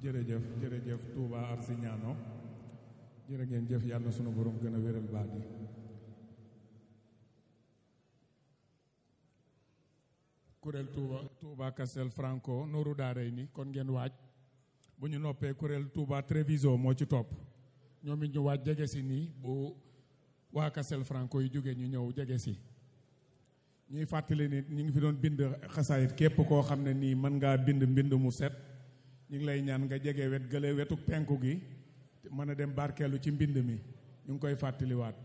jërëjëf jërëjëf Touba Arsignano jërë ngeen jëf yàlla na sunu borom gën a wéral baat yi kuréel Touba Touba Castel Franco nooru daaray ni kon ngeen waaj bu ñu noppee kuréel Touba Treviso moo ci topp ñoom it ñu waaj jege si nii bu waa Castel Franco yi jógee ñu ñëw jege si ñuy fàttali ni ñu ngi fi doon bind xasaayit képp koo xam ne nii mën ngaa bind mbind mu set ñu ngi lay ñaan nga jege wet gële wetu penku gi mën a dem barkeelu ci mbind mi ñu ngi koy fàttaliwaat